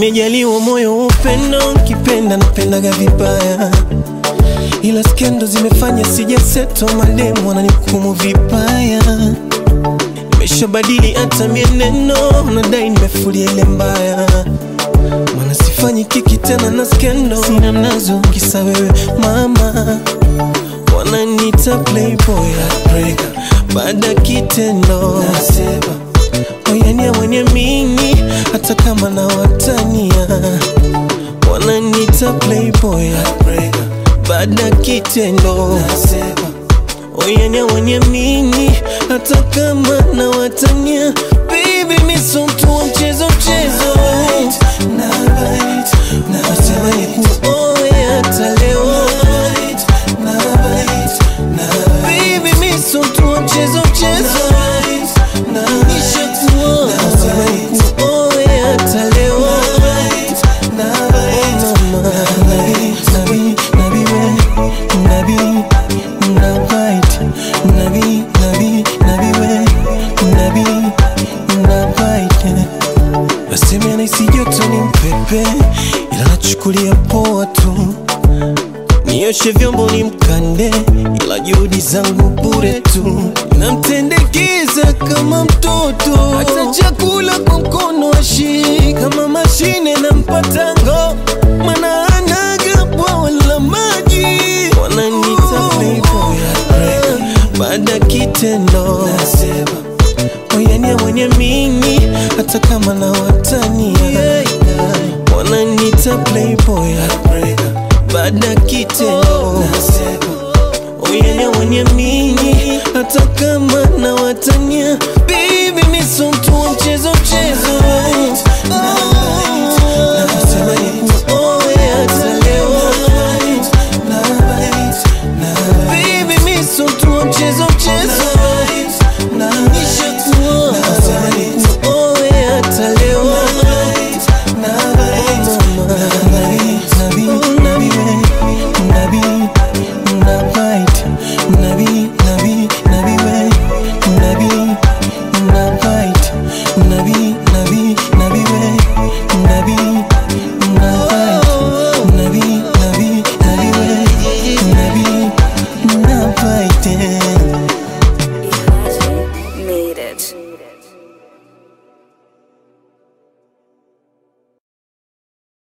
Nimejaliwa moyo wa upendo, nkipenda napendaga vibaya, ila skendo zimefanya sijaseto, mademu wananihukumu vibaya. Nimeshabadili hata mienendo, nadai nimefulia ile mbaya, mana sifanyi kiki tena na skendo, sina mnazo kisa wewe mama, wananiita playboy heartbreaker, baada kitendo nasema oyania wenye mingi hata kama na watania wananiita playboy heartbreaker, baada kitendo nasema oyania wenye mingi hata kama na watania baby miso mtu wa mchezo mchezo nasema nikuoe hata leo baby miso mtu wa mchezo mchezo nishakuoa nasema nikuoe hata leo mama nabi nabi we nabi nabait nabi nabi nabi we nabi nabait nasema anahisi joto ni mpepe ila nachukulia poa tu nioshe vyombo ni mkande ila juhudi zangu bure tu namtendekeza kama mtoto hata chakula kwa mkono ashi kama mashine na mpatango mana anaga bwawa la maji wananita playboy heartbreaker. baada kitendo nasema oyania mwenye mingi hata kama na watania wananita playboy heartbreaker. baada kitendo nasema oyania mwenye mingi hata kama na watania